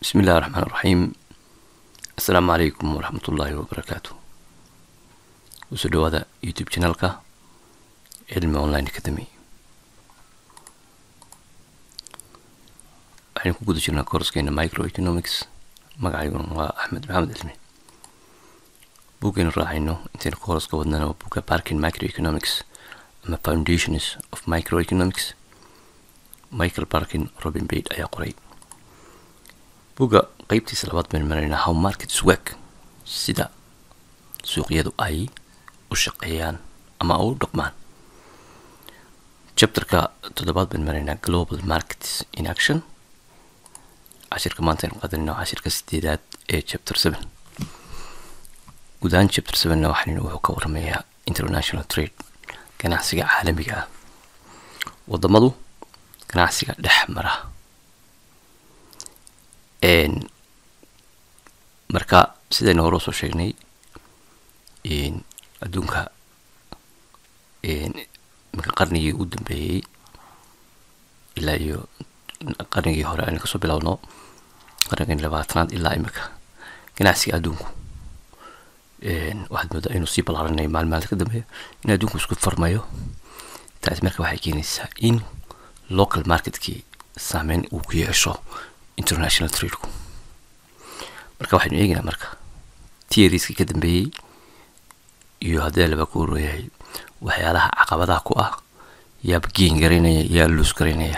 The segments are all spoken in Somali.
bismi illahi raxmaan raxiim assalaamu calaykum waraxmat ullaahi wabarakaatu kusoo dhawaada youtube channelka cilmi online academy waxaynu ku guda jirnaa koorskeena microeconomics magacayguna waa axmed maxamed cilmi buggaynu raacayno intaynu koorska wadnana waa bugga barkin microeconomics ama foundations of microeconomics michael barkin robin bade ayaa qoray bugga qeybtiisa labaad baynu maraynaa how markets work sida suuqyadu ay u shaqeeyaan ama u dhaqmaan chapterka toddobaad baynu maraynaa global markets in action cashirka maanta aynu qaadanayna cashirka sideedaad ee chapter seven gudahaan chapter sevenna waxaynu wuxuu ka waramayaa international trade ganacsiga caalamiga ah wadamadu ganacsiga dhex mara marka sidaynu hore usoo sheegnay adduunka marka qarnigii u dambeeyey ilaa iyo qarnigii hore aynu kasoo bilowno qarnigii labaatanaad ilaa imika ganacsiga adduunku waxaad moodaa inuu sii ballaaranay maalin maalinta ka dambeeya in adduunku isku farmayo taasi marka waxay keenaysaa in local marketkii saameyn uu ku yeesho international tradeku marka waxaynu eegaynaa marka tiariskii ka dambeeyey iyo haddee laba ku horooyahay waxyaalaha caqabadaha ku ah yaaba geen garaynaya yaa luus garaynaya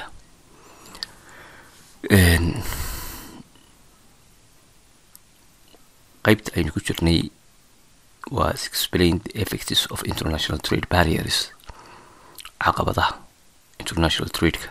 qeybta aynu ku jirnay waa explain the effects of international trade barriers caqabadaha international tradeka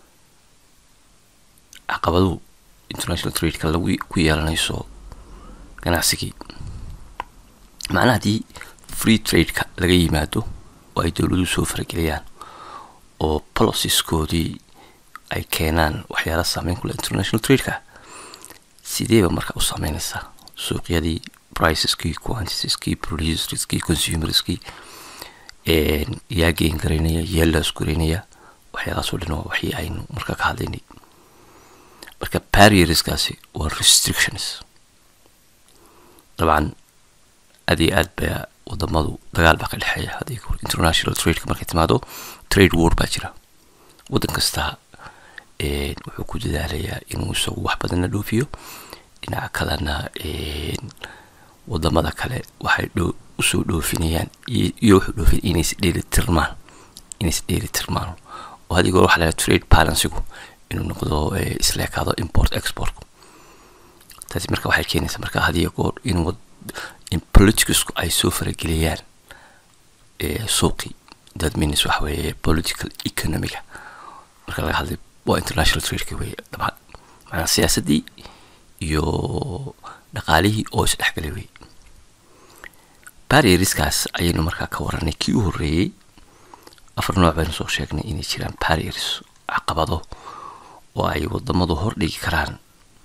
caqabaduhu international tradeka lagu ku yeelanayso ganacsigii macnaha haddii free tradeka laga yimaado oo ay dowladuhu soo farageliyaan oo policiskoodii ay keenaan waxyaala saameyn kule international tradeka sideeba marka u saameynaysaa suuqyadii priceskii quantitieskii producerskii consumerskii yaa geen garaynaya yaa laas garaynaya waxyaalahaasoo dhan waa waxii aynu marka ka hadlaynay marka barrierskaasi waa restrictions dabcan aad iyo aad baa wadamadu dagaal baa ka dhexeeya haddii international tradeka markay timaado trade war baa jira waddan kasta wuxuu ku dadaalayaa inuu isagu wax badanna dhoofiyo dhinaca kalena wadamada kale waxay usoo dhoofinayaan iyo wuxuu dhoofin inays dheeli tirmaan inays dheeli tirmaan oo haddii goor waxa la trade balansigu inuu noqdo isleekaado import export taasi marka waxay keenaysaa marka hadiyo goor in in politicsku ay soo farageliyaan suuqii that means waxa weeye political economiga marka laga hadlay waa international tradeka weeye dabcan macnaa siyaasaddii iyo dhaqaalihii oo isdhexgalay wey barrierskaas ayaynu markaa ka waranay kii u horreeyey afar nooc baynu soo sheegnay inay jiraan barriers caqabado oo ay wadamadu hordhigi karaan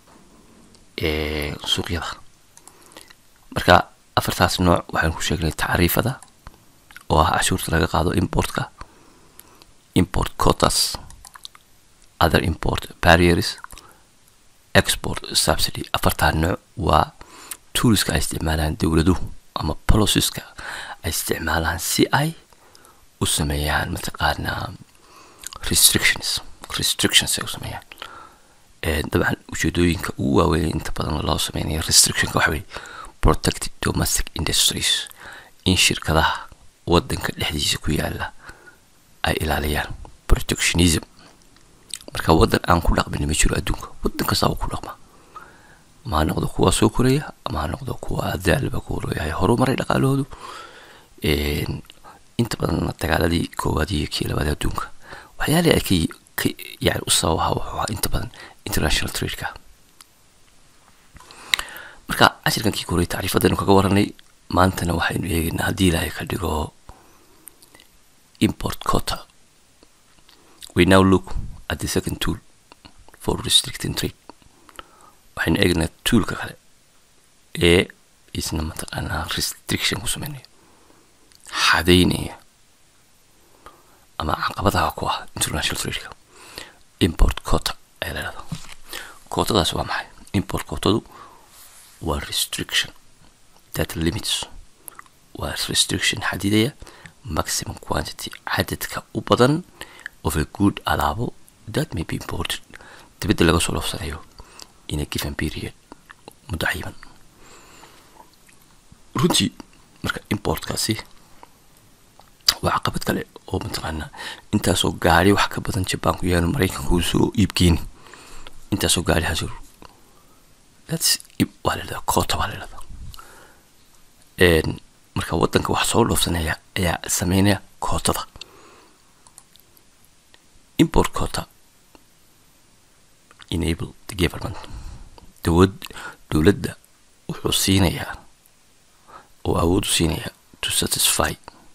suuqyada marka afartaas nooc waxaynu ku sheegnay tacriifada oo ah cashuurta laga qaado importka import cotas other import barriers export subsidy afartaa nooc waa tooliska ay isticmaalaan dowladuhu ama policiska ay isticmaalaan si ay u sameeyaan mataqaanaa restrictions restrictions ay u sameeyaan dabcan ujeedooyinka ugu waaweyn inta badan loo sameynaya restrictionka waxa weye protect domestic industries in shirkadaha wadanka dhexdiisa ku yaala ay ilaaliyaan protectionism marka waddan aan ku dhaqmin ma jiro adduunka waddan kastaba ku dhaqma ama ha noqdo kuwa soo koraya ama ha noqdo kuwa adaalba ku horooyahay horumaray dhaqaalahoodu inta badan dagaaladii koowaad iyo kii labaad adduunka waxyaalii ay ka yani u sababaha wuxuu ahaa inta badan international tradeka marka cashirkan kii korey tacriifadaynu kaga waranay maantana waxaynu eegaynaa haddii ilaahay ka dhigo import cota we now look at the second tool for restricting trade waxaynu eegaynaa toolka kale ee isna mataqaanaa restriction ku sameynaya xadeynaya ama caqabadaha ku ah international tradeka import cota ayaa la dhahdaa kootadaas waa maxay import quotadu waa restriction that limits waa restriction xadidaya maximum quantity cadadka u badan of a good alaabo that may be imported dibadda laga soo dhoofsanayo in a given period muddo cayiban runtii marka importkaasi waa caqabad kale oo mataqaana intaasoo gaari wax ka badan jabaanku yaanu maraykanka uu soo iibgeeni intaasoo gaari hasir thats waa la yidhahdaa koota baa la yidhahdaa marka waddanka wax soo dhoofsanaya ayaa sameynaya kootada import quota enable the government dowad dowladda wuxuu siinayaa oo awood u siinayaa to satisfy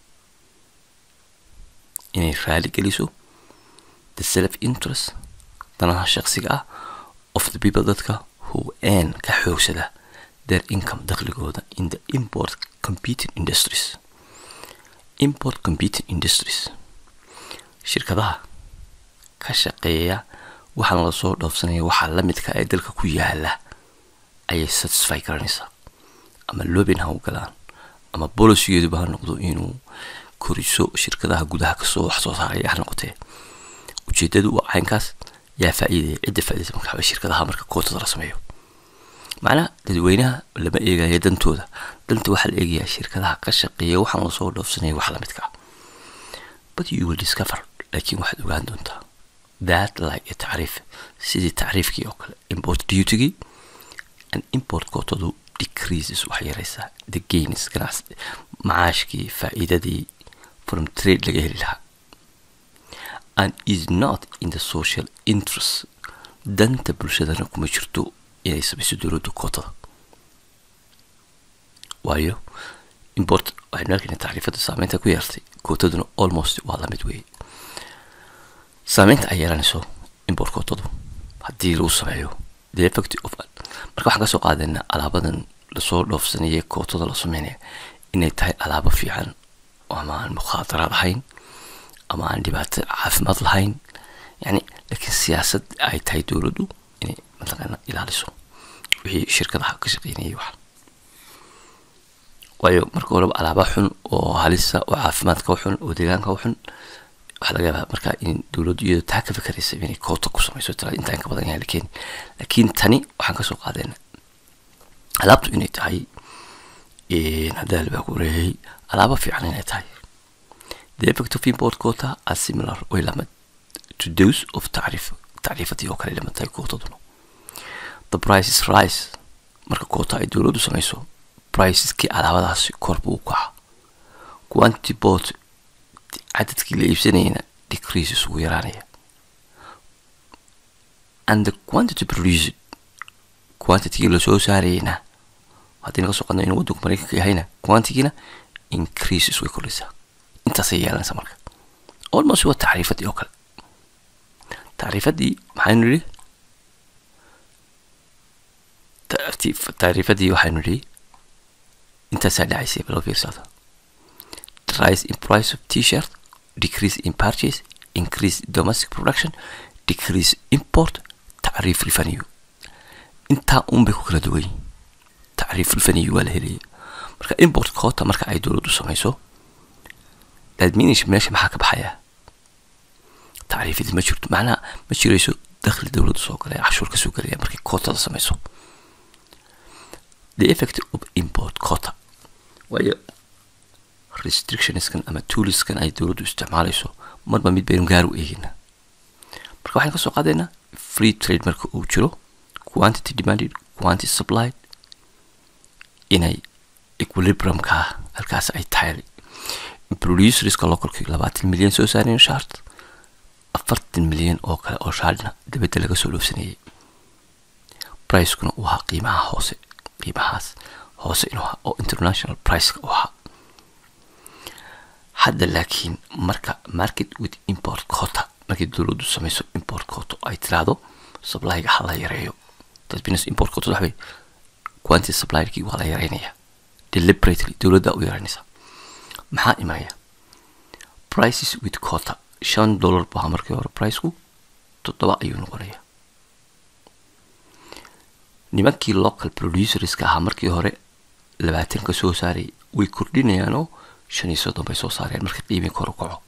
inay raali geliso the self interest danaha shaqsiga ah of the people dadka who earn ka xoogsada their income dakhligooda in the import competing industries import competing industries shirkadaha ka shaqeeya waxaan lasoo dhoofsanaya waxaa la midka ee dalka ku yaala ayay satisfy garanaysaa ama lobin ha u galaan ama bolicigeeduba ha noqdo inuu koriso shirkadaha gudaha kasoo wax soo saaraya ha noqotee ujeedadu waa caynkaas yaa faa'iidaya cidda faa'iidaysa marka waxaa shirkadaha marka kootada la sameeyo macnaha dadweynaha lama eegaya dantooda danta waxaa la eegayaa shirkadaha ka shaqeeya waxaan lasoo dhoofsanaya wax lamidka ah but you will discover laakiin waxaad ogaan doontaa that like a tacriif sidii tacriifkii oo kale import dutygii and import kootadu decreases waxay yaraysaa the gains ganacsi macaashkii faa'iidadii from trade laga heli lahaa and is not in the social interest danta bulshadana kuma jirto inay samayso dowladda kootada waayo import waxaynu arkayna tacriifada saameynta ku yeertay kootaduna almost waa lamid weeye saameynta ay yeelanayso import kootadu haddii lagu sameeyo the effect of marka waxaan kasoo qaadayna alaabadan lasoo dhoofsanaya kootada la sameynaya inay tahay alaabo fiican ama aan mukhaadaraad lahayn ama aan dhibaato caafimaad lahayn yani laakiin siyaasad ay tahay dowladdu inay mataqaana ilaaliso wixii shirkadaha ka shaqeynayay wax waayo marka horeba alaaba xun oo halisa oo caafimaadka u xun oo deegaanka u xun waxaa laga yaabaa marka in dowladdu iyadoo taa ka fikeraysa inay koota ku samayso tira intaan ka badan yahay la keeni laakiin tani waxaan kasoo qaadayna alaabtu inay tahay haddaa labaa ku reeyay alaabo fiican inay tahay the effect of import quota are similar way lamid to those of tacriif tacriifadii oo kale lamid tahay kootaduna the prices rise marka koota ay dowladdu samayso priceski alaabadaasi kor buu u kaca quantity bought cadadkii la iibsanayna decreases ugu yaraanaya and the quantity produced quantitygii lasoo saarayna haddii naga soo qadno inuu waddanku maraykanka yahayna quantitygiina increases way kordhaysaa intaasay yeelanaysaa marka almost waa tacriifadii oo kale tacriifadii maxaynu nidhi tacriifadii waxaynu nidhi intaasaa dhacaysay baloo fiirsada rise in price of t-shirt decrease in purchase increase domestic production decrease import tacriif revenue intaa un bay ku kala duwan yihin tacriif revenue waa la helaya marka import koota marka ay dowladdu samayso adminish meesha maxaa ka baxaya tacriifadii ma jirto macnaha ma jirayso dakhli dowladdu soo galaya cashuur ka soo galaya markay kootada samayso the effect of import quota waayo restrictionskan ama tooliskan ay dowladdu isticmaalayso marba mid baynu gaar u eegina marka waxaan kasoo qaadaynaa free trade marka uu jiro quantity demanded quantity supplied inay equilibriumka halkaas ay tahay producerska localki labaatan milyan soo saareen shart afartan milyan oo kale oo shaarna dabadda laga soo dhoofsanayay pricekuna uu ahaa qiimaha hoose qiimahaas hoose inuu ahaa oo international priceka u ahaa hadda laakiin marka market with import quota markii dowladdu samayso import quota ay tiraahdo supplyga ha la yareeyo dadbinas import quota waxbay quantity supplyerkii waa la yareynaya deliberately dowladda u yareynaysa maxaa imanaya prices with quota shan dollar buu ahaa markii hore priceku toddoba ayuu noqonaya nimankii local producerska ahaa markii hore labaatanka soo saaray way kordhinayaanoo shan iyo soddon bay soo saarayaan marka qiimi kor u kaco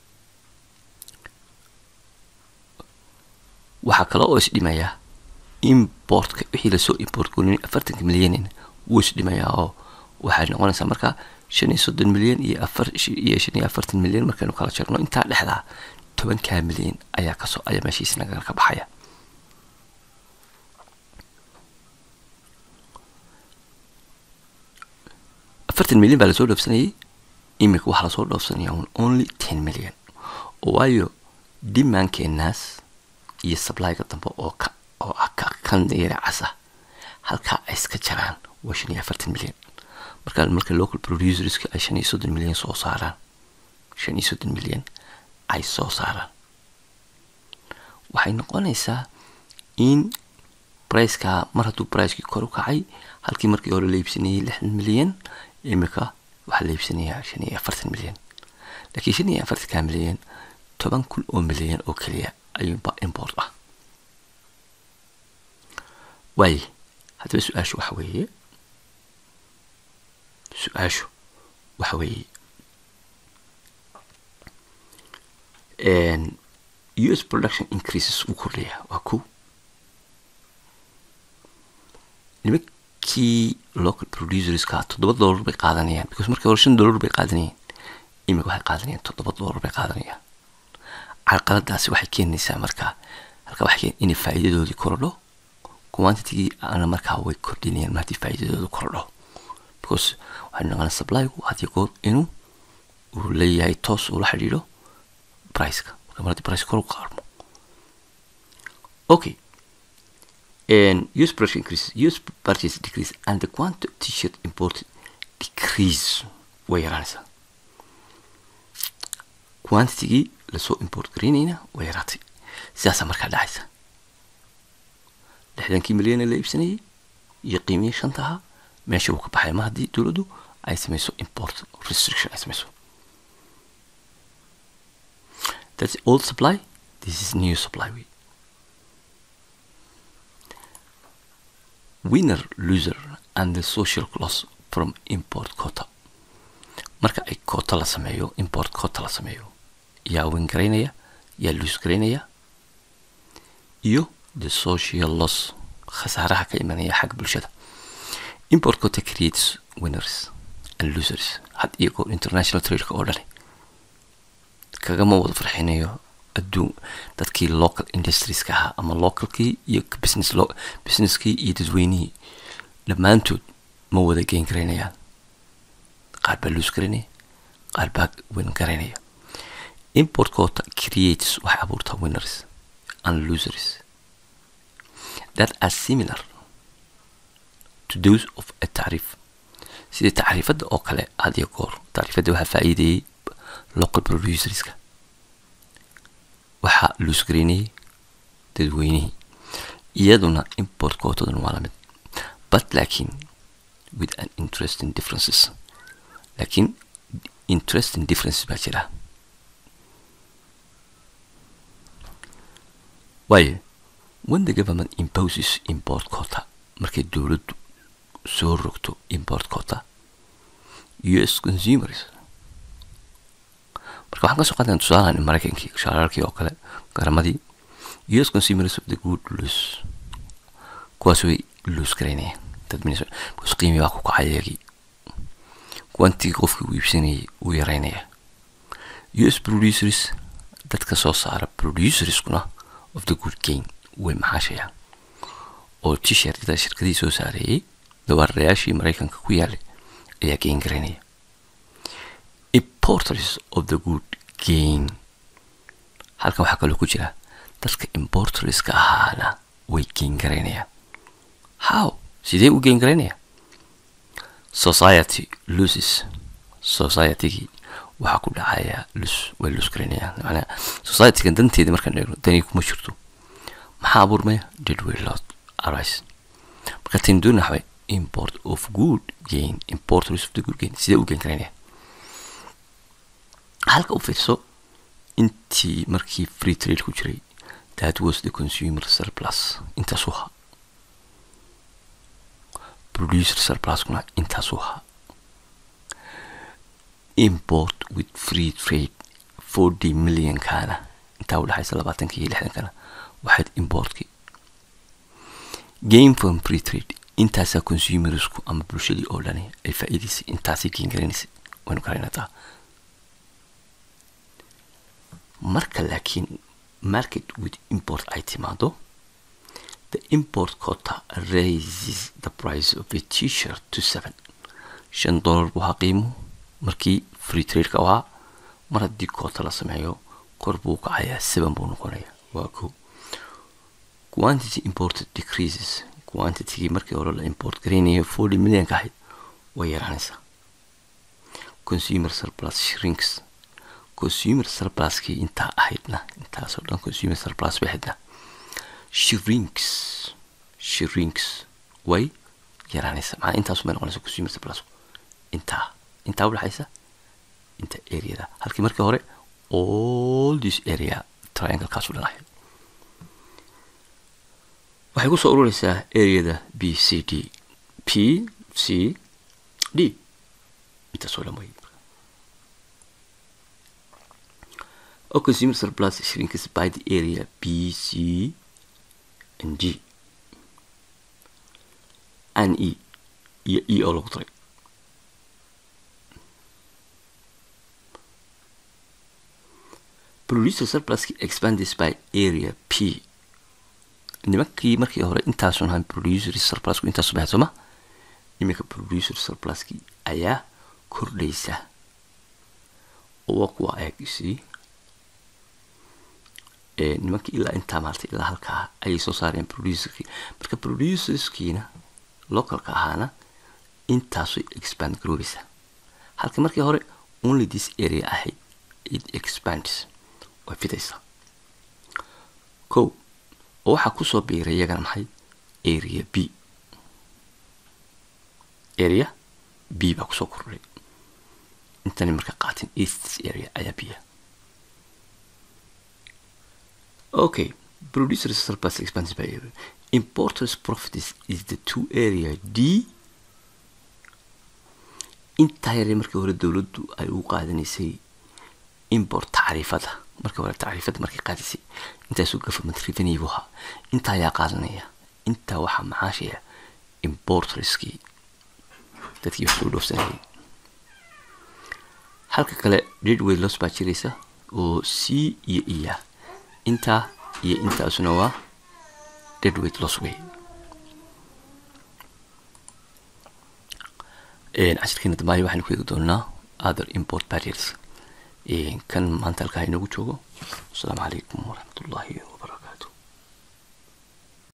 waxaa kale oo isdhimayaa importka wixii lasoo import gonin afartanka milyanin wuu isdhimayaa oo waxay noqonaysaa markaa shan iyo soddon milyan iyo afar iyo shan iyo afartan milyan markaynu kala jarno intaa dhexdaa tobankaa milyan ayaa kasoo ayaa meeshiis naga ka baxaya afartan milyan baa lasoo dhoofsanayay iminka waxaa lasoo dhoofsanaya un only ten milyan oo waayo dimaankeenaas iyo sablyga dambe oo ka oo ah ka kan yara casa halkaa ay iska jaraan waa shan iyo afartan milyan marka marka local producerska ay shan iyo soddon milyan soo saaraan shan iyo soddon milyan ay soo saaraan waxay noqonaysaa in briceka mar hadduu bricekii kor u kacay halkii markii hore la iibsanayay lixdan milyan imika waxaa la iibsanayaa shan iyo afartan milyan laakiin shan iyo afartanka milyan toban kun oo milyan oo keliya ayuunba import ah waaye haddaba su-aashu waxa weeye su-aashu waxa weeye u s production increases uu kordhaya waa ko nimankii local producerska toddoba dollar bay qaadanayaan because markii hore shan dollar bay qaadanayeen imika waxay qaadanayaan toddoba dollar bay qaadanayaan carqaladaasi waxay keenaysaa markaa halka waxay keen inay faa'iidadoodii kordho quantitigii ana markaa way kordhinayaan ma haddii faa'iidadooda kordho because waxay noqonaa supplygu hadiyo goor inuu uu leeyahay toos uu la xidhiidho priceka marka mar haddii price kor u qaarmo okay and use production increase use purchase decrease and the quantity t-shirt imported decrease way yaraanaysaa quantitigii lasoo import garaynayna way yaraatay sidaasaa markaa dhacaysa lixdankii milyana la iibsanayay iyo qiimihii shantaha meesha uu ka baxay ma haddii dowladdu ay samayso import restriction ay samayso that's old supply this is new supply way winner loser and the social loss from import quota marka ay quota la sameeyo import quota la sameeyo yaa win garaynaya yaa loose garaynaya iyo the social loss khasaaraha ka imanaya xagga bulshada import quota creates winners and losers had iyagoo international tradeka oo dhani kagama wada farxinayo adduun dadkii local industrieska ahaa ama localkii iyo business lo businesskii iyo dadweynihii dhammaantood ma wada geyn garaynayaan qaar baa loose garaynaya qaar baa win garaynaya import quota creates waxay abuurtaa winners and losers that are similar to those of a tacriif sidii tacriifadda oo kale had iyo goor tacriifadda waxaa faa'iideeyey local producerska waxaa loose garaynayay dadweynihii iyaduna import quotaduna waa lamid but laakiin with an interesting differences laakiin interesting differences baa jira waayo when the government imposes import quota markay dowladdu soo rogto import quota us consumers marka waxaan kasoo qaadana tusaalahan maraykankii shaalaalkii oo kale garamadii us consumers of the good loose kuwaas way loose garaynayaan dad because qiimi baa ku kacay iyagii quantigii qofkii uu iibsanayay uu yaraynaya us producers dadka soo saara producerskuna of the good gain way maxaashayaan oo t-shirtada shirkadii soo saareeyey dawaarayaashii maraykanka ku yaalay ayaa gain garaynaya importers of the good gain halkan waxaa kaloo ku jira dadka importerska ahaana way gain garaynayaan how sidee u gain garaynaya society loses societygii waxaa ku dhacaya lus way lus garaynayaan macnaa societygan danteeda markaan eegno dani kuma jirto maxaa abuurmaya did we lot arise marka taynu doona waxbay import of good gain importers of the good gain sidee u gain garaynaya halka u fiirso intii markii free trade ku jiray that was the consumer surplus intaas u ha producer surpluskuna intaasuu ahaa import with free trade forty millionkaana intaa udhexaysa labaatanka iyo lixdankana waxayd importkii game from free trade intaasaa consumersku ama bulshadii oo dhani ay faa'iidaysay intaasay geengaranaysay waynu garanataa marka laakiin market with import ay timaado the import quota raises the price of a t-shirt to seven shan dollar buu ahaa qiimuhu markii free trade-ka ahaa mar haddii koota la sameeyo kor buu kacayaa seven buu noqonayaa waa ko quantity imported decreases quantitygii markii hore la import garaynayo forty millionka ahayd way yaraanaysaa consumer surplus shrinks consumer surpluskii intaa ahaydna intaasoo dhan consumer surplus bay ahaydna shrinks shrinks way yaraanaysa macnaa intaasu bay noqonaysa consumer surplus intaa intaa udhexaysa inta areada halkii markii hore all this area trianglekaasu dhan ahayd waxay kusoo urureysaa areada b c d p c d intaasoo dhan way or consumer surplus shrinks by the area B, C, and G. And E. iyo E oo lagu daray producer surpluski expanded by area P nimankii markii hore intaasun ahaan producer surplusku intaasu bahay sooma iminka producer surpluski ayaa kordhaysa oo waa kuwa eegisi nimankii ilaa intaa maartay ilaa halkaa ayay soo saareen producerkii marka producerskiina localka ahaana intaasay expand garoobaysaa halka markii hore only this area ahayd it expands way fidaysaa ko oo waxaa kusoo biiray iyagana maxay area b area b baa kusoo kordhay intani marka qaatin east area ayaa biya Okay, producer surplus expenses by area. Importers profit is, is the two area D. intaa yare markii hore dowladdu ay u qaadanaysay import tacriifada markii hore tacriifada markay qaadisay intaasuu government revenue buu ahaa intaa ayaa qaadanaya intaa waxaa macaashaya importerskii dadkii wax soo dhoofsanayay halka kale deadway loss baa jiraysa oo c iyo iya intaa iyo intaasuna waa deadweight loss way cashirkeena dambaaya waxaynu ku eegi doonaa other import barriers kan maanta halkaa inoogu joogo asalaamu calaykum waraxmatullaahi wabarakatu